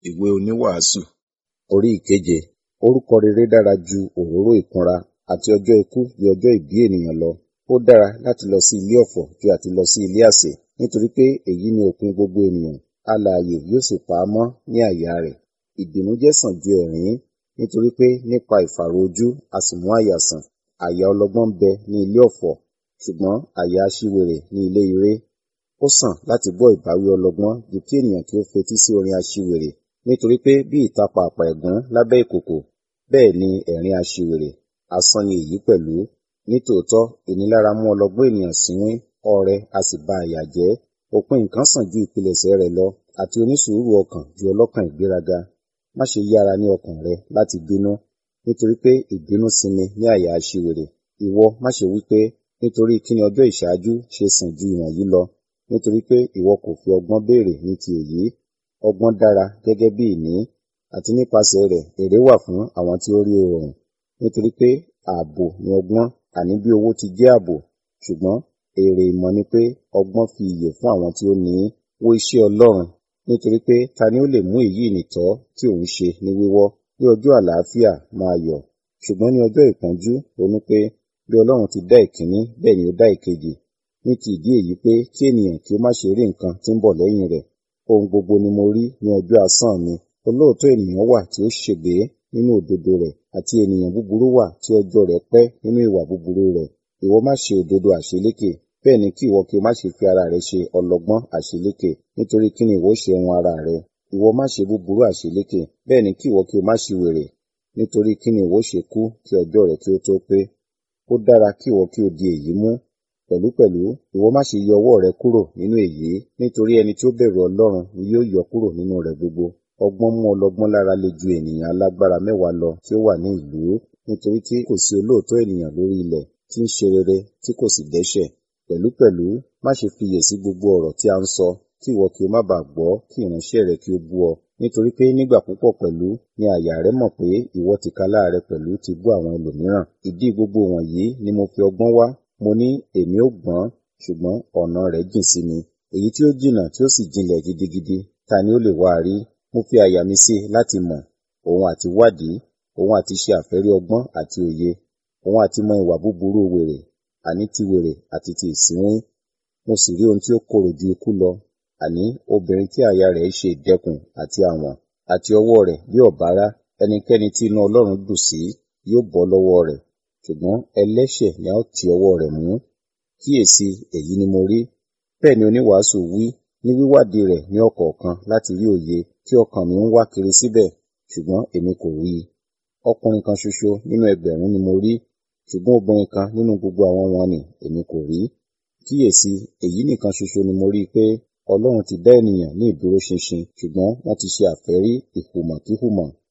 Ìwé oníwàásù orí ìkeje. Orúkọ rere dára ju òróró ìkunra àti ọjọ́ ikú ju ọjọ́ ìbí ènìyàn lọ. Ó dára láti lọ sí ilé ọ̀fọ̀ ju àti lọ sí ilé àsè, nítorí pé èyí ni òpin gbogbo ènìyàn. Alààyè yóò sì pa á mọ́ ní àyà rẹ̀. Ìbìnújẹ́ sàn ju ẹ̀rín, nítorí pé nípa ìfàró ojú a sì mú àyà sàn. Àyà ọlọ́gbọ́n ń bẹ ní ilé ọ̀fọ̀, ṣùgbọ́n àyà aṣiwèrè ní ilé ire. Ó sàn láti gbọ́ ìbáwí ọlọ́gbọ́n ju kí ènìyàn kí ó fetí sí orin aṣiwèrè. Nítorí pé bí ìtàpá àpà ẹ̀gún lábẹ́ ìkòkò, bẹ́ẹ̀ ni ẹ̀rín aṣiwèrè. Asán ni èyí pẹ̀lú. Nítòótọ́ ìnilára mú ọlọ́gbọ́n ènìyàn sínwín, ọrẹ a sì ba àyà jẹ́. Òpin nǹkan sàn ju ìpilẹ̀ṣẹ̀ rẹ̀ lọ, àti onísùúrù ọkàn ju ọlọ́kàn ìgbéraga. Má ṣe yára ní ọkàn rẹ láti bínú, nítorí pé ìbínú sinmi ní àyà aṣiwèrè. Ìwọ má ṣe wí pé, nítorí kí ni ọjọ́ ìṣáájú ṣe sàn ju ìwọ̀nyí lọ, nítorí pé ìwọ kò fi ọgbọ́n béèrè ní ti èyí. Ọgbọ́n dára gẹ́gẹ́ bí ìní, àti nípasẹ̀ rẹ̀ èrè wà fún àwọn tí ó rí oòrùn. Nítorí pé ààbò ni ọgbọ́n, àní bí owó ti jẹ́ ààbò. Ṣùgbọ́n èrè ìmọ̀ ni pé ọgbọ́n fi ìyè fún àwọn tí ó ní í. Wo iṣẹ́ Ọlọ́run, nítorí pé ta ni ó lè mú èyí nìtọ́ tí òun ṣe ní wíwọ́? Ní ọjọ́ àlàáfíà máa yọ̀, ṣùgbọ́n ní ọjọ́ ìpọ́njú ronú pé bí Ọlọ́run ti dá ìkíní bẹ́ẹ̀ ni ó dá ìkejì. Ní ti ìdí èyí pé kí ènìyàn kí ó má ṣe rí nǹkan tí ń bọ̀ lẹ́yìn rẹ̀. Ohun gbogbo ni mo rí ní ọjọ́ asán mi. Olóòótọ́ ènìyàn wà tí ó ṣègbé nínú òdodo rẹ̀, àti ènìyàn búburú wà tí ọjọ́ rẹ̀ pẹ́ nínú ìwà búburú rẹ̀. Ìwọ má ṣe òdodo àṣeléke, bẹ́ẹ̀ ni kí ìwọ kí o má ṣe fi ara rẹ ṣe ọlọ́gbọ́n àṣeléke. Nítorí kí ni ìwọ ó ṣe run ara rẹ? Ìwọ má ṣe búburú àṣeléke, bẹ́ẹ̀ ni kí ìwọ kí o má ṣiwèrè. Nítorí kí ni ìwọ ó ṣe kú kí ọjọ́ rẹ kí ó tó pé? Ó dára kí ìwọ kí o di èyí mú. Pẹ̀lúpẹ̀lú ìwọ má ṣe yọ ọwọ́ rẹ kúrò nínú èyí, nítorí ẹni tí ó bẹ̀rù Ọlọ́run ni yóò yọ kúrò nínú rẹ̀ gbogbo. Ọgbọ́n mú ọlọ́gbọ́n lára le ju ènìyàn alágbára mẹ́wàá lọ tí ó wà ní ìlú, nítorí tí kò sí olóòótọ́ ènìyàn lórí ilẹ̀ tí ń ṣe rere tí kò sì dẹ́ṣẹ̀. Pẹ̀lúpẹ̀lú má ṣe fiyèsí gbogbo ọ̀rọ̀ tí a ń sọ, kí ìwọ kí o má baà gbọ́ kí ìránṣẹ́ rẹ kí ó bú ọ. Nítorí pé nígbà púpọ̀ pẹ̀lú ni àyà rẹ mọ̀ pé ìwọ tìkálára rẹ pẹ̀lú ti bú àwọn ẹlòmíràn. Ìdí gbogbo wọ̀nyí ni mo fi ọgbọ́n wá. Mo ní èmi ó gbọ́n, ṣùgbọ́n ọ̀nà rẹ̀ jìn sí mi. Èyí tí ó jìnnà tí ó sì jinlẹ̀ gidigidi, ta ni ó lè wá a rí? Mo fi àyà mi sí láti mọ̀, òun àti wádìí, òun àti ṣe àfẹ́rí ọgbọ́n àti òye, òun àti mọ ìwà búburú wèrè, àní ti wèrè àti ti ìsínwín. Mo sì rí ohun tí ó korò ju ikú lọ, àní obìnrin tí àyà rẹ̀ ṣe ìdẹkùn àti àwọ̀n, àti ọwọ́ rẹ̀ bí ọ̀bárá. Ẹnikẹ́ni tí inú Ọlọ́run dùn sí yóò bọ́ lọ́wọ́ rẹ̀, ṣùgbọ́n ẹlẹ́ṣẹ̀ ni a ó ti ọwọ́ rẹ̀ mú. Kíyèsi, èyí ni mo rí. Bẹ́ẹ̀ ni oníwàásù wí, ní wíwádìí rẹ̀ ní ọ̀kọ̀ọ̀kan láti rí òye tí ọkàn mi ń wá kiri síbẹ̀, ṣùgbọ́n èmi kò rí i. Ọkùnrin kan ṣoṣo nínú ẹgbẹ̀rún ni mo rí, ṣùgbọ́n obìnrin kan nínú gbogbo àwọn wọ̀n-ọn-nì èmi kò rí. Kíyèsi, èyí nìkan ṣoṣo ni mo rí i pé Ọlọ́run ti dá ènìyàn ní ìdúróṣinṣin, ṣùgbọ́n wọ́n ti ṣe àfẹ́rí ìhùmọ̀kíhùmọ̀.